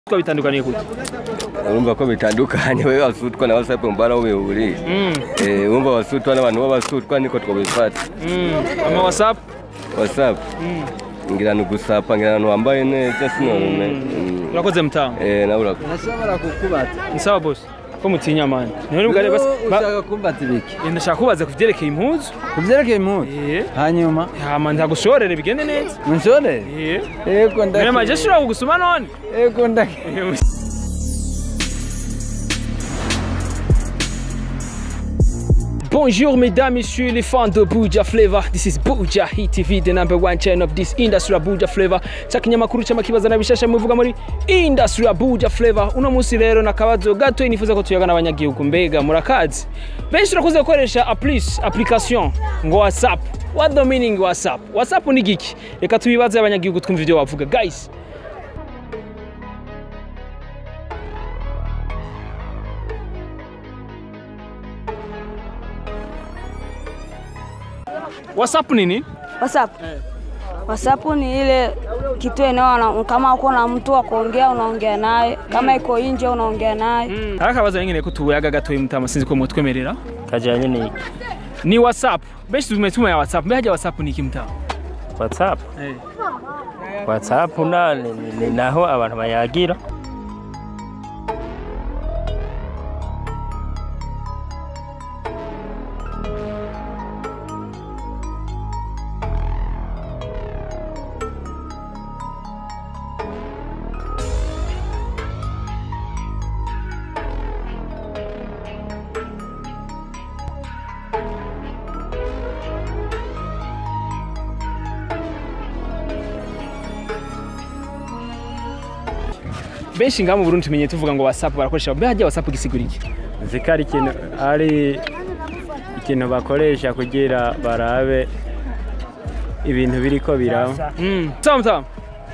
Ko bitandukaniye gute urumva ko bitandukanye wewe wasutwa na whatsapp mbara aho bihuriye Mm, eh urumva wasutwa n'abantu b'abasutwa niko twabifata mm. ama whatsapp whatsapp Mm. ngira ni gusapa ngira ahantu wambaye neza sinone Mm. urakoze mutamu eh nawe urakoze Nashobora kukubata. ni sawa boss ko mutinya mani niho nibwo rero bas- ba- ushaka kumbata ibiki? Eh, ndashaka kubaza ku vyerekeye impuzu Kuvyerekeye impuzu. Eh, Hanyuma hama ndagushorere bigende neza unshorere? Eh, Ego ndaki. mbere maje shobora kugusuma none Ego ndaki. Bonjour mesdames, messieurs les fans de Buja Flavor. This is Buja Hit TV, the number one channel of this industry of Buja Flavor. Chakinyamakuru cy'amakibaza na bishasha muvuga muri industry ya Buja Flavor. Uno munsi rero nakabazo gato nifuza ko tuyaga n'abanyagihugu mbega murakazi. Benshi turakoze gukoresha applis application ngo WhatsApp. What the meaning WhatsApp? WhatsApp ni giki? Reka tubibaze abanyagihugu twumva ivyo bavuga. Guys, WhatsApp nini? WhatsApp. WhatsApp ni ile kitu eneo na- kama uko na mtu wa kuongea unaongea naye, kama iko nje unaongea naye. Hari akabazo nyine ko tuyaga gato mutama sinzi ko mutwemerera. kajyanye n'iki Ni WhatsApp. Benshi tumetuma ya WhatsApp. Mbega haja WhatsApp ni iki mtama? whatsapp Eh. whatsapp na ni, ni, ni naho abantu bayagira Benshi ngaha mu Burundi tumenye tuvuga ngo WhatsApp barakoresha. Mbega haja WhatsApp gisigura iki? nzi ko ari ikintu ari ikintu bakoresha kugira barabe ibintu biriko biraba Mm. Sawa mtama.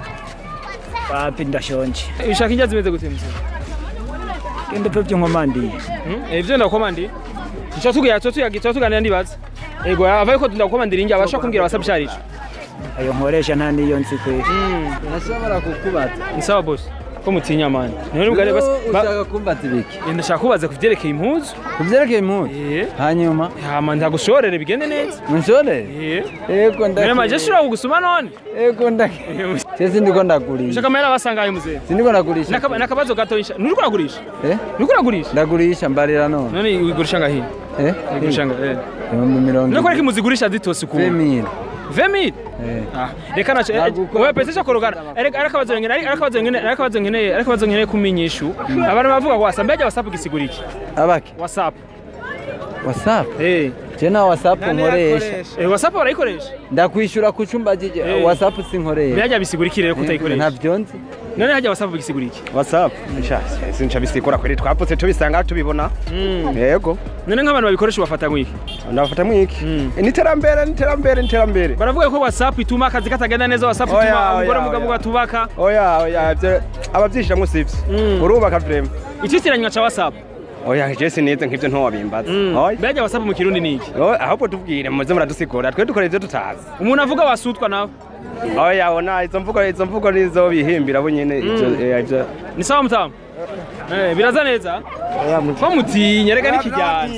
wapi ndashonje Ushaka injya zimeze gute mzee? genda pe byonkomandiye Mm? Eh byo ndakomandi. Nicyo tugiye cyo tuyaga cyo tuganira ndibaza. Ego avaye ko ndakomandira injya abasha kumbwira WhatsApp sharije. ayo nkoresha nta niyo nzi kwe Mm. Nashobora kukubata. Ni sawa boss. Ko mutinya mani. Niho nibwo rero bas- ba- ushaka kumbata ibiki? Eh, ndashaka kubaza ku vyerekeye impuzu. Kuvyerekeye impuzu. Eh, Hanyuma hama ndagushorere bigende neza. unshorere? Eh. Ego ndaki. Mbere maje shobora kugusuma none. Ego ndaki. Sisi ndiko ndagurisha. Ushaka amahera basangaye muzee. Sindiko ndagurisha. Nakaba- Nakabazo gato insha. Nuriko uragurisha? Eh? Nuriko uragurisha? Ndagurisha mbarira none. None wigurisha ngahi? Eh? Wigurisha ngahi? Eh. Ibihumbi mirongo None ko muzigurisha zitose ku Femile. 20000 Eh. Ah, reka nacho Nagukora wewe pesa korogana areka arakabazo ngene arakabazo ngene arakabazo ngene arakabazo ngene kuminyishu abantu bavuga ngo WhatsApp mbega WhatsApp gisigura iki Abaki. WhatsApp WhatsApp. eh Je na WhatsApp nkoresha. eh WhatsApp barayikoresha Ndakwishura ku cumba jije. Eh. WhatsApp sinkoresha. mbega bisigura iki rero kutayikoresha Ntavyo nzi. none hajya WhatsApp gisigura iki whatsapp sha sinca bisikora kweli twaputse tubisanga tubibona Mm. yego none nk'abantu babikoresha bafata mwiki ndafata mwiki Mm. ni iterambere ni iterambere ni iterambere baravuga ko WhatsApp ituma akazi katagenda neza WhatsApp Oya, ituma oya, umugore mugabo oya. gatubaka oya oya ivyo abavyishiramwo sivyo Mm. urubaka vrema ikitiranywa ca WhatsApp oya je sinize nk'ivyo ntowabimbaza oya mbega WhatsApp mu kirundi ni iki Oya, ahubwo tubwire muze muradusigura twe dukora ivyo tutazi umuntu avuga wasutwa nawe oya ona izo mvugo izo mvugo nizo bihimbira bo nyene ivyo eh, ivyo ni sawa mtamu eh biraza neza ko mutinya reka nikijyana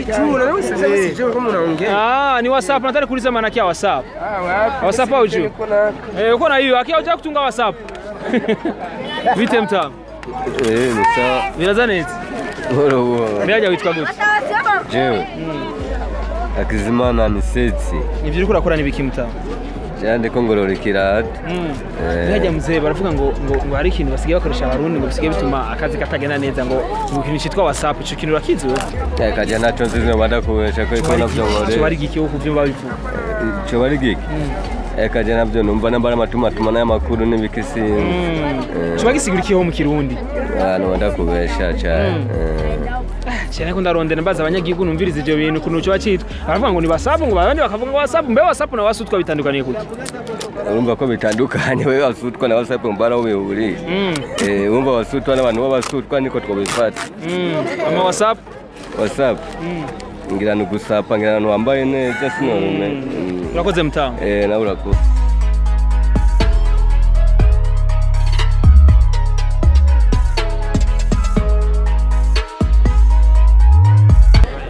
Ah, ni WhatsApp nataka kuuliza maana yake ya WhatsApp. WhatsApp au juu? Eh, uko na hiyo, akia unataka kutunga WhatsApp. Vite mtamu. eh ni sawa Biraza neza. buhoro buhoro Mbega witwa gute? jewe akizimana ni setsi Ivyo uriko urakora ni biki mtamu? jewe ndiko ngorora ikirato Mm. Eh. Mbega mzee baravuga ngo ngo ngo hari ikintu basigaye bakoresha abarundi ngo bisigaye bituma akazi katagenda neza ngo ngo ikintu cyitwa WhatsApp ico kintu urakizi wewe? kaja naco nzi zino badakubesha ko iko navyo Cyo ngorera bari giki wo kuvyumva bivuga. ico bari giki ekaje navyo numva nambara amatumatuma n'amakuru n'ibikisi Mm. Cyo bagisigura iki ho mu kirundi? abantu badakubesha cane cyane ko ndarondera mbaza abanyagihugu numviriza ivyo bintu kuntu cyo bacitwa baravuga ngo ni WhatsApp ngo abandi bakavuga ngo WhatsApp mbe WhatsApp na wasutwa bitandukaniye gute urumva ko bitandukanye wewe wasutwa na whatsapp mbara aho bihuriye Mm. Eh, urumva wasutwa n'abantu b'abasutwa niko twabifata Mm. ama WhatsApp whatsapp ngira ni gusapa ngira ahantu wambaye neza sinone urakoze mtamu eh nawe urakoze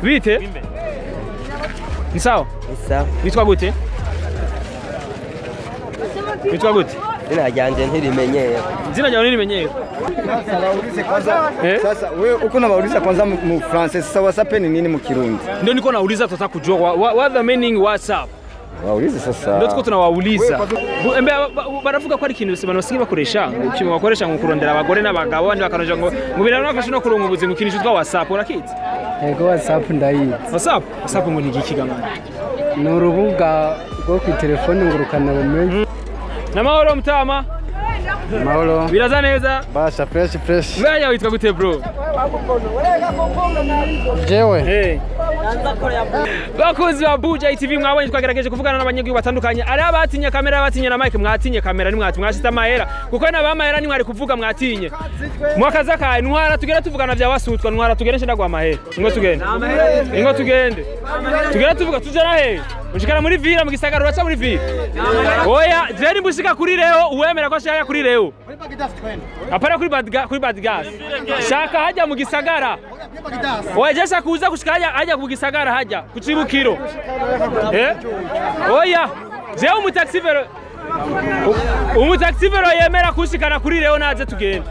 bite ni sawa sawa witwa gute witwa gute izina ryanjye ntirimenyeye izina ryawe nirimenyere Sasa waulize kwanza. Eh? Sasa wewe uko unawauliza kwanza mu mu Francais, sasa WhatsApp ni nini mu Kirundi? ndio niko nauliza tutaka kujua wa- wa- what the meaning whatsapp Waulize sasa. ndio tuko tunawauliza Bu- embe ba- ba- baravuga ko ari ikintu abantu basigaye bakoresha ngo kimwe bakoresha ngo kurondera abagore n'abagabo abandi bakaroja ngo ngo biranafasha no kuronka ubuzima ikintu cyitwa whatsapp urakizi Ego WhatsApp ndayizi. whatsapp whatsapp ngo ni igiki gama Ni urubuga rwo ku telefone ngurukana bumenyi. namahoro mutama Mahoro. biraza neza Basha fresh fresh. mbaya witwa gute bro Jewe. Hey. bakunzi ba buja tv mwabonye twagerageje kuvugana n'abanyagihugu batandukanye ari abatinye kamera abatinye na mike mwatinye kamera nimwati mwashyize amahera kuko n'abamahera nimwari kuvuga mwatinye mwakaza kaye ntwara tugere tuvugana vya wasutwa ntwara tugere nshira gwa mahera ingo tugende ingo tugende tugere tuvuga tujana he ushikana muri vira mu gisagara uraca muri vira oya je nimbushika kuri reo uwemera ko ashaka kuri reo apana kuri bad gas kuri bad gas shaka hajya mu gisagara oya je shaka uza kushika hajya hajya mu gisagara hajya ku cibukiro eh oya je umutaxivero umutaxivero yemera kushikana kuri reo naze tugende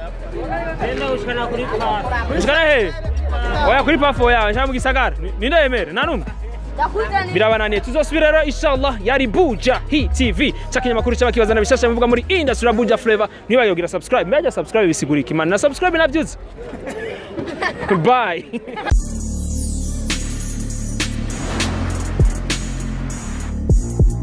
ushikana he oya kuri pafo yawe nshaka mu gisagara Ni- ninde yemera nta numwe birabananiye tuzosubira rero inshallah yari buja hi tv cyakinyamakuru cy'abakibazana bishasha bivuga muri industry ya buja flavor ntibayogira subscribe mbajya subscribe bisigura ikimana na subscribe nabyuze bye